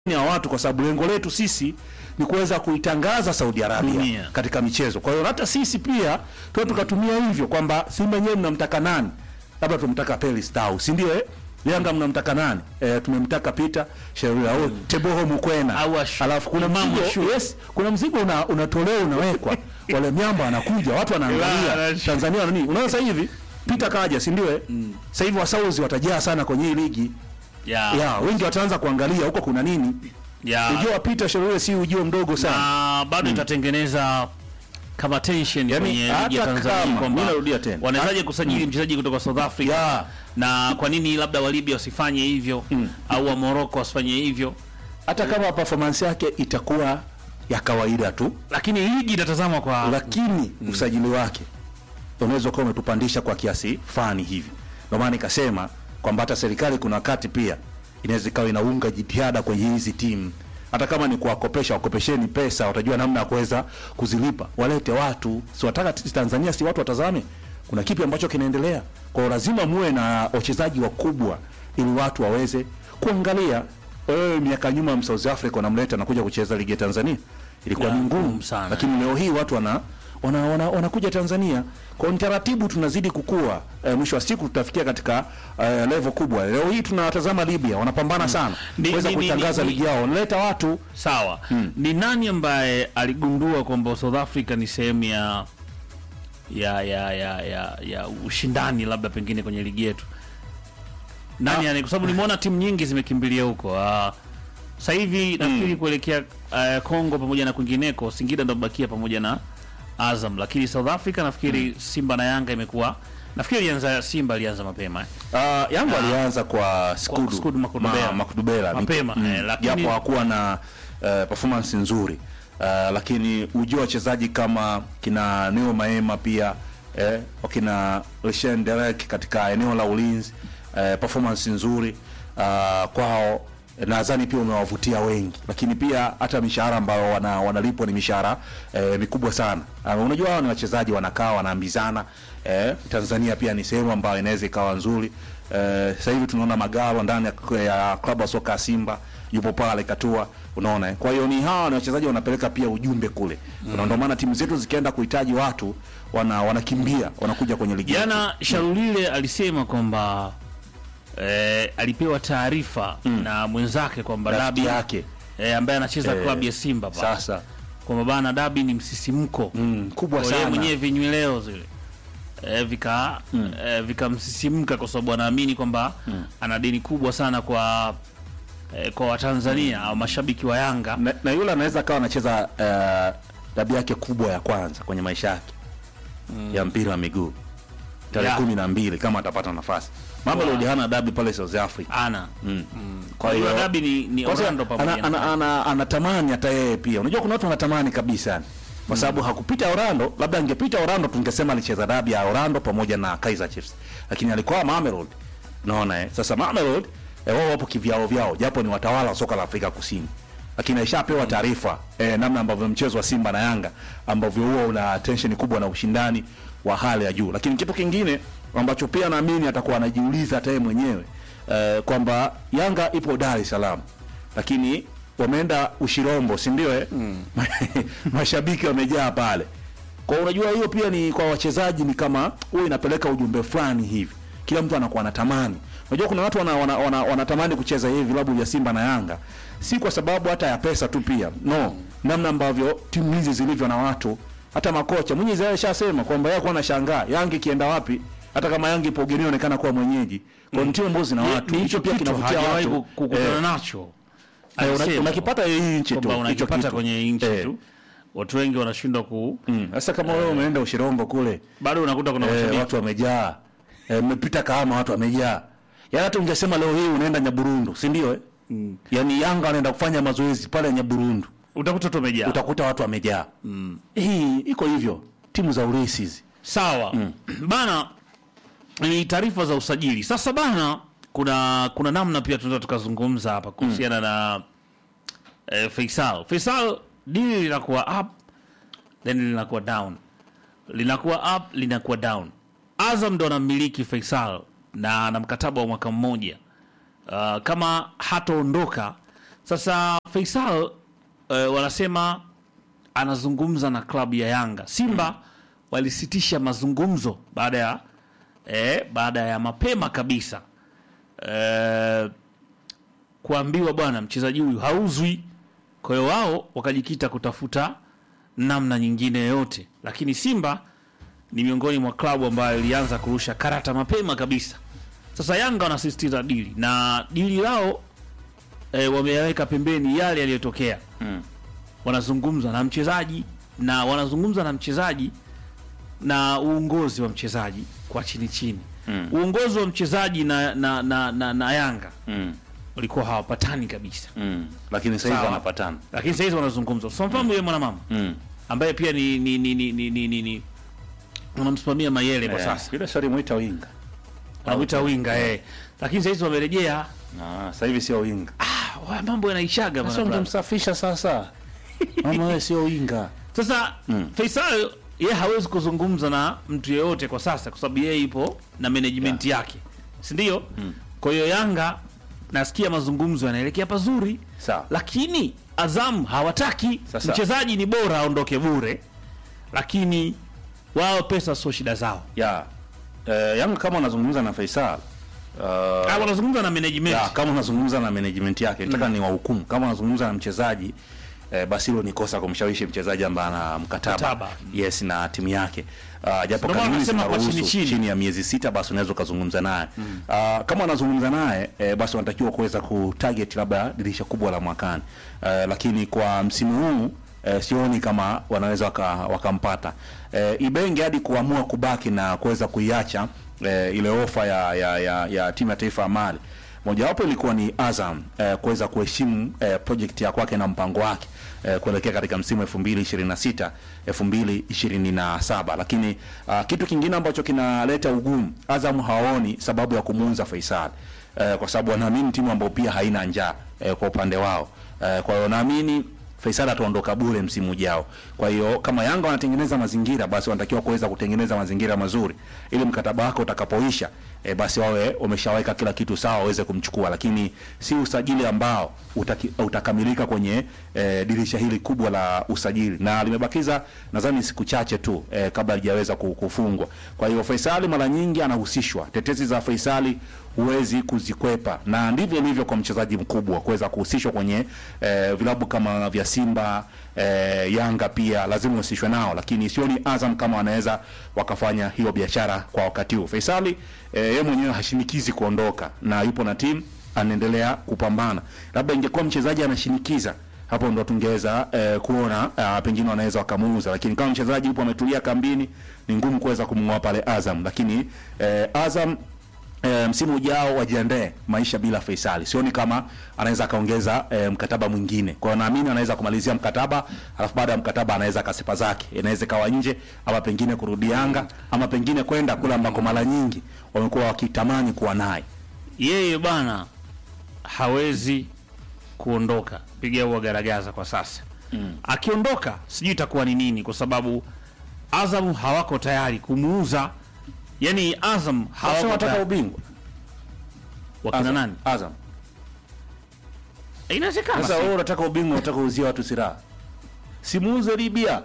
ya watu kwa sababu lengo letu sisi ni kuweza kuitangaza Saudi Arabia Dunia. katika michezo. Kwa hiyo hata sisi pia tuwe tukatumia hivyo kwamba Simba yenyewe mnamtaka nani? Labda tumtaka Pelis Tau, si ndio eh? Yanga mnamtaka nani? Eh, tumemtaka Peter Sheria au Teboho Mukwena. Au Ash- Alafu kuna Imam mzigo, Ashur. yes, kuna mzigo una, unatolewa unawekwa. Wale miamba wanakuja, watu wanaangalia. Bana, Tanzania wana nini? Unaona sasa hivi Peter kaja, si ndio eh? Sasa hivi wasauzi watajaa sana kwenye hii ligi. ya Ya, wengi wataanza kuangalia huko kuna nini. ya Ujio wa Peter Sheria si ujio mdogo sana. na bado itatengeneza kama tension Yaani, kwenye ligi hata ya Tanzania kama- kwamba mimi narudia tena. wanawezaje kusajili mchezaji kutoka South Africa Ya. na kwa nini labda wa Libya wasifanye hivyo au wa Morocco wasifanye hivyo, hata kama performance yake itakuwa ya kawaida tu, lakini ligi itatazamwa kwa lakini usajili wake unaweza kuwa umetupandisha kwa kiasi fani hivi. Ndio maana nikasema kwamba hata serikali kuna wakati pia inaweza ikawa inaunga jitihada kwenye hizi timu, hata kama ni kuwakopesha, wakopesheni pesa, watajua namna ya kuweza kuzilipa, walete watu. Si wataka sisi Tanzania, si watu watazame kuna kipi ambacho kinaendelea. Kwa hiyo lazima muwe na wachezaji wakubwa ili watu waweze kuangalia. Wewe miaka nyuma ya South Africa wanamleta anakuja kucheza ligi ya Tanzania, ilikuwa Ya, ni ngumu ngumu sana. lakini leo hii watu wana wana, wana, wanakuja Tanzania kwa hiyo taratibu tunazidi kukua. E, mwisho wa siku tutafikia katika e, level kubwa. Leo hii tunawatazama Libya wanapambana sana Ni- kuweza ni- ni- kutangaza ni- ligi yao, wanaleta watu sawa. Ni nani ambaye aligundua kwamba South Africa ni sehemu ya ya ya ya ya ya ushindani labda pengine kwenye ligi yetu? Nani yani, kwa sababu nimeona timu nyingi zimekimbilia huko. Ah, sasa hivi nafikiri kuelekea ah, Kongo pamoja na kwingineko, Singida ndo bakia pamoja na Azam, lakini South Africa nafikiri Simba na Yanga imekuwa nafikiri ilianza Simba alianza mapema eh. Uh, Yanga alianza kwa Skudu, Skudu Makudubela. Ma- Makudubela Mapema, eh, lakini- japo hakuwa na uh, performance nzuri uh, lakini ujio wa wachezaji kama kina Neo Maema pia eh, wakina Lucien Derek katika eneo la ulinzi eh, performance nzuri uh, kwao nadhani pia umewavutia wengi, lakini pia hata mishahara ambayo wana, wanalipwa ni mishahara eh, mikubwa sana. Uh, unajua hao ni wachezaji wanakaa wanaambizana eh, Tanzania pia ni sehemu ambayo inaweza ikawa nzuri eh, sasa hivi tunaona Magalo ndani ya, ya klabu ya soka ya Simba yupo pale katua, unaona eh. Kwa hiyo ni hawa ni wachezaji wanapeleka pia ujumbe kule mm. Ndio maana timu zetu zikienda kuhitaji watu wana wanakimbia wanakuja kwenye ligi yetu. Jana Sharulile alisema kwamba eh, alipewa taarifa na mwenzake kwamba rafiki Dabi yake eh, ambaye anacheza Eh, klabu ya Simba pale sasa kwamba bana Dabi ni msisimko mm, kubwa Kwa yeye sana mwenyewe vinyweleo zile eh, vika eh, vikamsisimka kwa sababu anaamini kwamba ana deni kubwa sana kwa eh, kwa Watanzania au mashabiki wa Yanga na, na yule anaweza akawa anacheza uh, dabi yake kubwa ya kwanza kwenye maisha yake ya mpira wa miguu tarehe Yeah. kumi na mbili kama atapata nafasi. Mamelodi hana dabi pale South Africa. ana Mm. kwa hiyo Dabi ni, ni Kwanza, Orlando pamoja ana, ana, na ana, anatamani hata yeye pia. Unajua kuna watu wanatamani kabisa yani. Kwa sababu hakupita Orlando, labda angepita Orlando tungesema alicheza dabi ya Orlando pamoja na Kaizer Chiefs. Lakini alikuwa Mamelodi. Unaona eh? Sasa Mamelodi eh, wao wapo kivyao vyao japo ni watawala wa soka la Afrika Kusini. Lakini aishapewa taarifa eh, namna ambavyo mchezo wa Simba na Yanga ambavyo huwa una tension kubwa na ushindani wa hali ya juu. Lakini kitu kingine ambacho pia naamini atakuwa anajiuliza hata yeye mwenyewe eh, kwamba Yanga ipo Dar es Salaam lakini wameenda Ushirombo, si ndio eh? Mashabiki wamejaa pale. Kwa hiyo unajua hiyo pia ni kwa wachezaji ni kama huwa inapeleka ujumbe fulani hivi. Kila mtu anakuwa anatamani. Unajua kuna watu wana, wana, wana, wanatamani kucheza hivi vilabu vya Simba na Yanga. Si kwa sababu hata ya pesa tu pia. No, namna ambavyo timu hizi zilivyo na watu hata makocha Mwenyezi alishasema kwamba yeye alikuwa anashangaa Yanga ikienda wapi hata kama Yanga ipo ugenini inaonekana kuwa mwenyeji. Kwa mm. timu ambazo zina watu. ni Hicho pia kitu kinavutia hajawahi watu. ku- kukutana Eh, nacho Eh, una- Alisema unakipata hii nchi tu kwamba hicho unakipata kitu. kwenye nchi Eh, tu watu wengi wanashindwa ku mm. Sasa kama wewe umeenda Ushirombo kule bado unakuta kuna eh, mashabiki watu wamejaa eh, mmepita Kahama watu wamejaa yaani hata ungesema leo hii unaenda Nyaburundu si ndio eh? mm. yaani Yanga anaenda kufanya mazoezi pale Nyaburundu utakuta tu umejaa utakuta watu wamejaa mm. hii iko hivyo timu za ulisi hizi sawa bana ni taarifa za usajili sasa bana kuna kuna namna pia tunaweza tukazungumza hapa kuhusiana na eh, Faisal Faisal dili linakuwa up then linakuwa down linakuwa up linakuwa down Azam ndo anamiliki Faisal na ana mkataba wa mwaka mmoja uh, kama hataondoka Sasa Faisal eh, wanasema anazungumza na klabu ya Yanga. Simba walisitisha mazungumzo baada ya eh, baada ya mapema kabisa eh, kuambiwa bwana, mchezaji huyu hauzwi. Kwa hiyo wao wakajikita kutafuta namna nyingine yoyote, lakini Simba ni miongoni mwa klabu ambayo ilianza kurusha karata mapema kabisa. Sasa Yanga wanasisitiza dili na dili lao e, wameyaweka pembeni yale yaliyotokea. Mm. Wanazungumza na mchezaji na wanazungumza na mchezaji na uongozi wa mchezaji kwa chini chini. Mm. Uongozi wa mchezaji na, na, na, na, na Yanga Mm. walikuwa hawapatani kabisa, Mm. Lakini sasa hivi Sawa. wanapatana. lakini sasa hizi wanazungumza. So mfahamu yule mwanamama Mm. ambaye pia ni ni ni ni ni, ni, ni, ni wanamsimamia Mayele kwa Eh, sasa Yule sasa muita winga. wanamwita winga eh, lakini sasa hizi wamerejea. Ah, sasa hivi sio winga. Ah, wa- mambo yanaishaga Sasa bwana. ungemsafisha sasa. Mama wewe sio winga. Sasa Faisal yeye hawezi kuzungumza na mtu yeyote kwa sasa, kwa sababu yeye ipo na management yake, si ndio? Kwa hiyo Yanga nasikia mazungumzo yanaelekea pazuri, Sawa. lakini Azam hawataki. Sasa- Mchezaji ni bora aondoke bure, lakini wao pesa sio shida zao. Ya. Eh, Yanga kama unazungumza na Faisal. Uh, Ah, wanazungumza na management. ya, kama unazungumza na management yake nataka ni wahukumu. Kama unazungumza na mchezaji eh, basi hilo ni kosa kumshawishi mchezaji ambaye ana mkataba, Mkataba. yes na timu yake. Uh, japo Ndio maana kanuni nasema kwa zinaruhusu chini chini, chini. ya miezi sita basi unaweza ukazungumza naye. Uh, kama unazungumza naye eh, basi unatakiwa kuweza kutarget labda dirisha kubwa la mwakani. Uh, lakini kwa msimu huu eh, sioni kama wanaweza waka- wakampata eh, Ibenge hadi kuamua kubaki na kuweza kuiacha eh, ile ofa ya, ya, ya, ya timu ya taifa ya Mali mojawapo ilikuwa ni Azam eh, kuweza kuheshimu eh, project ya kwake na mpango wake eh, kuelekea katika msimu 2026 2027, lakini uh, kitu kingine ambacho kinaleta ugumu, Azam hawaoni sababu ya kumuuza Faisal eh, kwa sababu wanaamini timu ambayo pia haina njaa eh, kwa upande wao eh, kwa hiyo naamini Faisal ataondoka bure msimu ujao. Kwa hiyo kama Yanga wanatengeneza mazingira, basi wanatakiwa kuweza kutengeneza mazingira mazuri ili mkataba wake utakapoisha, e, basi wawe wameshaweka kila kitu sawa waweze kumchukua, lakini si usajili ambao utaki, utakamilika kwenye e, dirisha hili kubwa la usajili, na limebakiza nadhani siku chache tu e, kabla halijaweza ku- kufungwa. Kwa hiyo Faisali mara nyingi anahusishwa, tetesi za Faisali huwezi kuzikwepa, na ndivyo ilivyo kwa mchezaji mkubwa kuweza kuhusishwa kwenye eh, vilabu kama vya Simba eh, Yanga pia lazima uhusishwe nao, lakini sioni Azam kama wanaweza wakafanya hiyo biashara kwa wakati huu. Faisali eh, yeye mwenyewe hashinikizi kuondoka na yupo na timu anaendelea kupambana. Labda ingekuwa mchezaji anashinikiza hapo ndo tungeweza eh, kuona uh, pengine wanaweza wakamuuza, lakini kama mchezaji yupo ametulia kambini, ni ngumu kuweza kumng'oa pale Azam. Lakini eh, Azam E, msimu ujao wajiandae maisha bila Faisali. Sioni kama anaweza akaongeza e, mkataba mwingine. Kwa hiyo naamini anaweza kumalizia mkataba, alafu baada ya mkataba anaweza akasepa zake. Inaweza ikawa nje ama pengine kurudi Yanga ama pengine kwenda kule ambako mara nyingi wamekuwa wakitamani kuwa naye. Yeye bana hawezi kuondoka, piga huwa garagaza kwa sasa. Akiondoka sijui itakuwa ni nini, kwa sababu Azam hawako tayari kumuuza. Yani Azam Sasa hawako wanataka tayari. ubingwa. Wakina Azam. nani? Azam. Inawezekana. Sasa si- wewe unataka ubingwa, unataka kuuzia watu silaha. Simuuze Libya.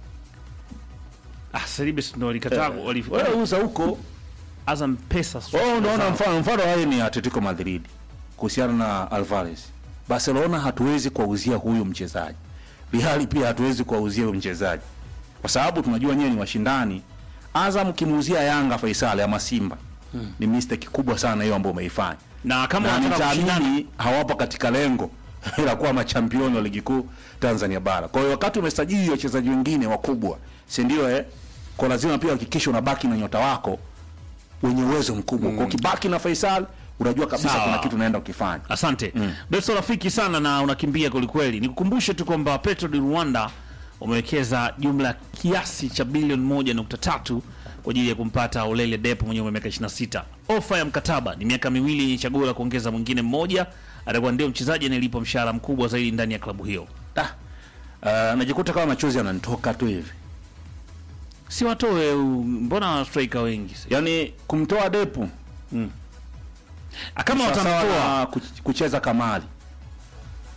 Ah, Salibes ndo walikataa Wewe walifikiri uza huko. Azam pesa. sio Wewe unaona zao. mfano mfano hayo ni Atletico Madrid kuhusiana na Alvarez. Barcelona hatuwezi kuwauzia huyu mchezaji. Real pia hatuwezi kuwauzia huyu mchezaji. Kwa sababu tunajua nyewe ni washindani. Azam kimuuzia Yanga Faisal ama Simba. Ni mistake kubwa sana hiyo ambayo umeifanya. na kama Na wanataka kushindana nitaamini hawapo katika lengo la kuwa machampioni wa ligi kuu Tanzania bara. Kwa hiyo wakati umesajili wachezaji wengine wakubwa, si ndio eh? Kwa lazima pia hakikisha unabaki na nyota wako wenye uwezo mkubwa. Kwa ukibaki na Faisal unajua kabisa Sawa. kuna kitu unaenda ukifanya. Asante mm. Beso rafiki sana na unakimbia kwelikweli. Nikukumbushe tu kwamba Petro di Rwanda umewekeza jumla kiasi cha bilioni moja nukta tatu kwa ajili ya kumpata Olele Depo mwenye umri wa miaka 26. Ofa ya mkataba ni miaka miwili yenye chaguo la kuongeza mwingine mmoja, atakuwa ndio mchezaji anayelipwa mshahara mkubwa zaidi ndani ya klabu hiyo. Ah, uh, najikuta kama machozi yananitoka tu hivi. Si watoe, u- mbona striker wengi sasa? Yaani kumtoa Depu Ah, kama sawasawa watamtoa na kuch- kucheza Kamali.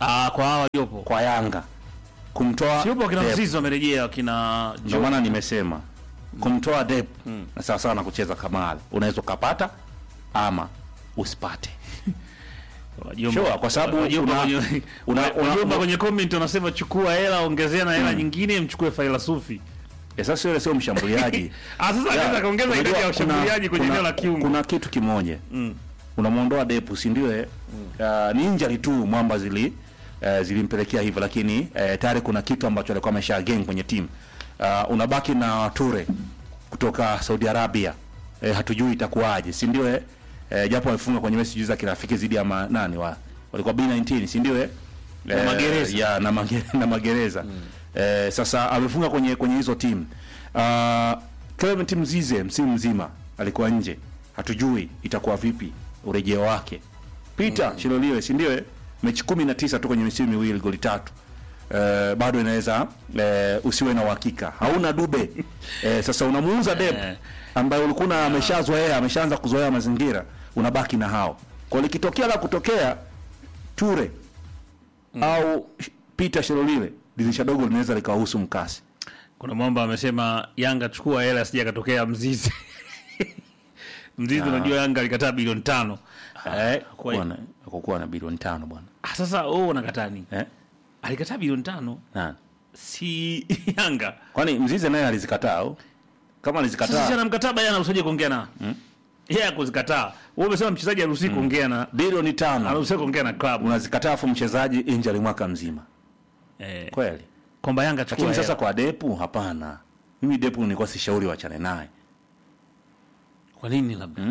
Ah, kwa hawa waliopo. kwa Yanga kumtoa Siupo kina Dep. Mzizi wamerejea kina Ndio maana nimesema kumtoa Dep na sawa sawa na kucheza Kamal, unaweza ukapata ama usipate. Wajomba- Sure, kwa sababu wajomba una- kwenye- una- una- wajomba kwenye comment wanasema chukua hela ongezea na hela nyingine mchukue faila sufi. Eh, Sasa yule sio mshambuliaji. Ah, sasa Ya, anaweza kaongeza idadi unajua ya kuna- washambuliaji kwenye kuna- eneo la kiungo. Kuna kitu kimoja unamwondoa Depu, si ndio? eh? Ah, ni injury tu mwamba zili eh, zilimpelekea hivyo, lakini eh, tayari kuna kitu ambacho alikuwa amesha gain kwenye timu. Ah, unabaki na Ture kutoka Saudi Arabia eh, hatujui itakuwaje, si ndio? eh? Eh, japo wamefunga kwenye mechi juzi za kirafiki zidi ya ma, nani wa walikuwa B19 si ndio? eh? Na Magereza. ya na, mage, na magereza eh, sasa amefunga kwenye kwenye hizo timu uh, Clement Mzize msimu mzima alikuwa nje, hatujui itakuwa vipi urejeo wake. Peter Shiloliwe si ndio? eh? mechi kumi na tisa tu kwenye misimu miwili goli tatu eh, bado inaweza eh, usiwe na uhakika, hauna Dube eh, sasa unamuuza Dep Eh. ambaye ulikuwa na ameshazoea ameshaanza kuzoea mazingira, unabaki na hao kwa likitokea la kutokea Ture au Peter Sherolile dirisha dogo linaweza likahusu mkasi. Kuna mwamba amesema Yanga chukua hela sija katokea Mzizi. Mzizi unajua Yanga alikataa bilioni tano. Eh, kwa Kuwa na kuwa na bilioni tano bwana. Ah, sasa wewe unakataa nini? Eh? Alikataa bilioni tano Nani? si Yanga. Kwani Mzize naye alizikataa au? Kama Sasa si alizikataa ana mkataba yana usaje kuongea na? Yeye akuzikataa. Wewe umesema mchezaji haruhusi kuongea na bilioni tano anaruhusiwa kuongea na club. unazikataa afu mchezaji injury mwaka mzima. Eh, Kweli. kwamba Yanga chukua Lakini sasa hela. kwa Depu hapana. Mimi Depu nilikuwa sishauri wachane naye. Kwa nini labda?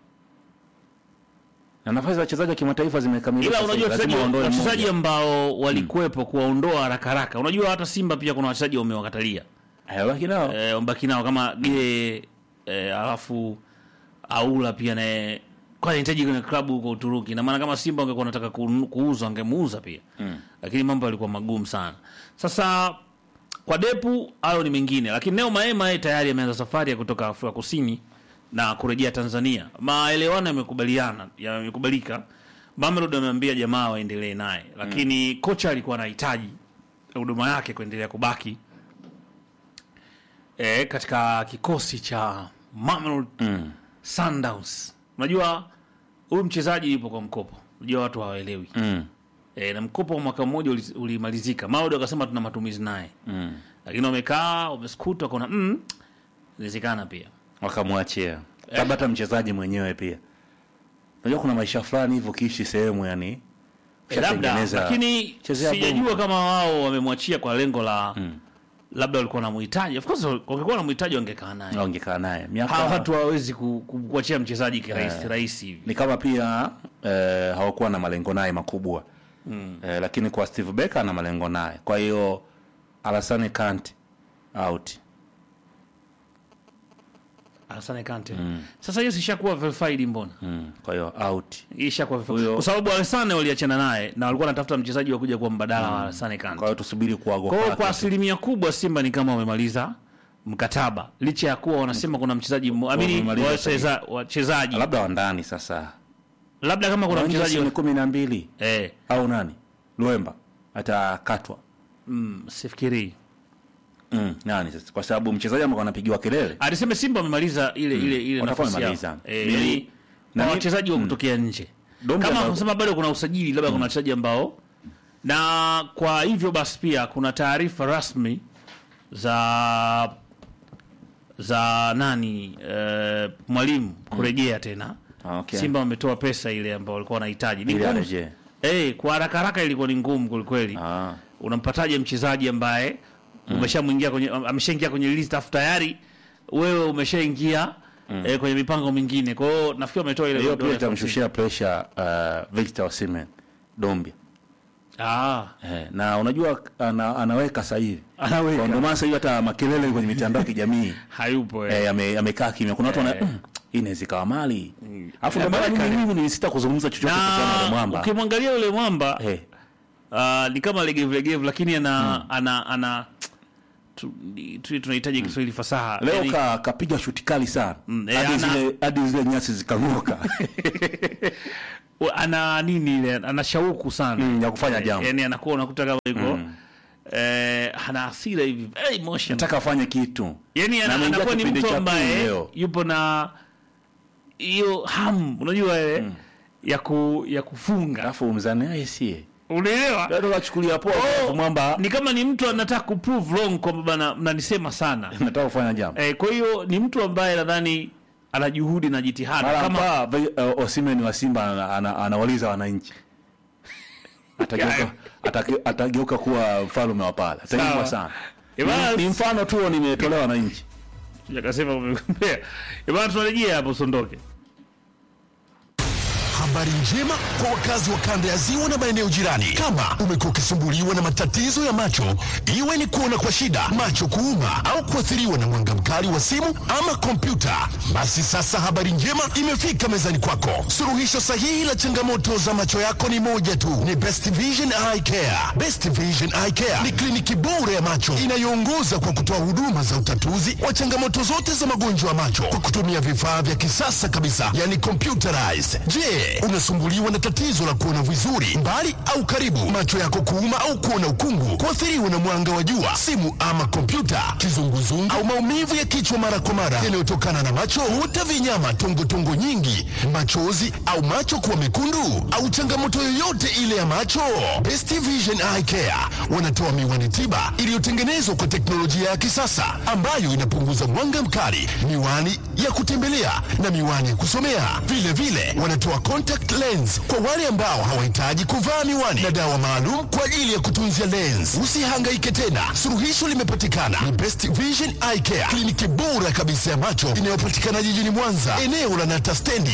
Na nafasi za wachezaji wa kimataifa zimekamilika. ila sasa unajua hivi, wachezaji lazima waondoe wachezaji mmoja. ambao walikuwepo kuwaondoa haraka haraka. Unajua hata Simba pia kuna wachezaji wamewakatalia Eh, baki nao. eh, wambaki nao kama Ge eh, alafu Aula pia naye kwa anahitaji kwenye klabu huko Uturuki, na maana kama Simba wangekuwa wanataka kunu- kuuza wangemuuza pia lakini mambo yalikuwa magumu sana. Sasa kwa Depu hayo ni mengine, lakini Neo Maema yeye tayari ameanza safari ya kutoka Afrika Kusini na kurejea Tanzania. Maelewano yamekubaliana yamekubalika. Mamelodi ameambia jamaa waendelee naye, lakini kocha alikuwa anahitaji huduma yake kuendelea kubaki e, katika kikosi cha Mamelodi Sundowns. Unajua huyu mchezaji yupo kwa mkopo, unajua watu hawaelewi Mm. e, na mkopo wa mwaka mmoja uli- ulimalizika. Mamelodi wakasema tuna matumizi naye Mm. lakini wamekaa wameskuta, wakaona mm, inawezekana pia Wakamwachia. Labda hata mchezaji mwenyewe pia. Unajua kuna maisha fulani hivyo kiishi sehemu yani. e, labda, ushatengeneza- lakini chezea sijajua bongo. kama wao wamemwachia kwa lengo la labda walikuwa wanamhitaji. Of course wangekuwa wanamhitaji wangekaa naye. wangekaa naye miaka Hawa watu hawawezi ku- ku- kuachia mchezaji kirahisi rahisi hivi. ni kama pia eh, hawakuwa na malengo naye makubwa eh, lakini kwa Steve Becker ana malengo naye. Kwa hiyo Alassane Kante out. Alassane Kante. Sasa hiyo sishakuwa verified mbona? Mm. Kwa hiyo out. Ishakuwa verified. Huyo- Kwa sababu Alassane waliachana naye na walikuwa wanatafuta mchezaji wa kuja kuwa mbadala wa Alassane Kwa Kante. hiyo tusubiri kuagwa Kwa hiyo kwake. kwa asilimia kubwa Simba ni kama wamemaliza mkataba licha ya kuwa wanasema kuna mchezaji mmo- amini Wamemaliza wacheza- wachezaji labda wa ndani sasa. labda kama kuna Mchezaji mchezaji ni wa- kumi na mbili eh, au nani? Luemba atakatwa. mm, sifikiri Mm, nani sasa? Kwa sababu mchezaji ambao anapigiwa kelele alisema Simba wamemaliza ile ile ile Watakuwa nafasi yao wamemaliza. eh, Mimi- yani na na mi- wachezaji wa kutokea nje Dombe kama ambao- kusema bado kuna usajili labda kuna wachezaji ambao na kwa hivyo basi pia kuna taarifa rasmi za za nani eh, mwalimu kurejea tena Ah, okay. Simba wametoa pesa ile ambayo walikuwa wanahitaji Ni ili ngumu- arejee. eh, kwa haraka haraka ilikuwa ni ngumu kwelikweli Ah. unampataje mchezaji ambaye umeshamwingia kwenye ameshaingia kwenye list afu tayari wewe umeshaingia eh, kwenye mipango mingine kwa hiyo nafikiri wametoa ile Hiyo dola pia elfu hamsini. itamshushia pressure uh, Victor Osimhen Dombia. ah Eh, na unajua ana, anaweka sasa hivi. Anaweka. Kwa Ndio maana sasa hivi hata makelele kwenye mitandao ya kijamii hayupo eh. eh, ame- amekaa kimya. Kuna watu wana mm, hii inaweza ikawa mali. Alafu ndio maana Ameweka. mimi mimi nilisita kuzungumza chochote kuhusiana na yule na mwamba. ukimwangalia yule mwamba Eh, ah, ni kama legevu legevu lakini ana ana ana tu- ni- tu- tunahitaji Kiswahili fasaha leo Yaani, ka kapiga shuti kali sana. Mm, eh, Hadi ana- zile hadi zile nyasi zikang'oka. u- ana nini ile ana shauku sana Mm, ya kufanya jambo. yani anakuwa unakuta kama yuko eh, ana hasira hivi very emotional nataka afanye kitu yani Na ana- ameingia anakuwa ni kipindi mtu cha ambaye pili leo. yupo na hiyo hamu unajua ile ya ku, ya kufunga alafu mzani aye sie unaelewa ndio kachukulia poa Oh, oh, mwamba ni kama ni mtu anataka kuprove wrong kwamba bana mnanisema sana nataka kufanya jambo eh, kwa hiyo ni mtu ambaye nadhani ana juhudi na jitihada mara kama kama uh, Osimhen wa Simba ana- ana- anawaliza wananchi atageuka atake- atageuka kuwa mfalme wa pala Sawa. ataimwa sana Eh, bana, ni, ni mfano tu nimetolewa wananchi akasema umegombea bana tunarejea hapo sondoke Habari njema kwa wakazi wa kanda ya ziwa na maeneo jirani. Kama umekuwa ukisumbuliwa na matatizo ya macho, iwe ni kuona kwa shida, macho kuuma, au kuathiriwa na mwanga mkali wa simu ama kompyuta, basi sasa habari njema imefika mezani kwako. Suluhisho sahihi la changamoto za macho yako ni moja tu, ni Best Vision Eye Care. Best Vision Eye Care ni kliniki bora ya macho inayoongoza kwa kutoa huduma za utatuzi wa changamoto zote za magonjwa ya macho kwa kutumia vifaa vya kisasa kabisa, yani computerized. Je, unasumbuliwa na tatizo la kuona vizuri mbali au karibu, macho yako kuuma au kuona ukungu, kuathiriwa na mwanga wa jua, simu ama kompyuta, kizunguzungu au maumivu ya kichwa mara kwa mara yanayotokana na macho, huta vinyama, tongotongo nyingi, machozi au macho kuwa mekundu au changamoto yoyote ile ya macho, Best Vision Eye Care wanatoa miwani tiba iliyotengenezwa kwa teknolojia ya kisasa ambayo inapunguza mwanga mkali, miwani ya kutembelea na miwani ya kusomea. Vile vile wanatoa contact lens kwa wale ambao hawahitaji kuvaa miwani na dawa maalum kwa ajili ya kutunzia lens. Usihangaike tena, suluhisho limepatikana. Ni Best Vision Eye Care, kliniki bora kabisa ya macho inayopatikana jijini Mwanza, eneo la Nata stendi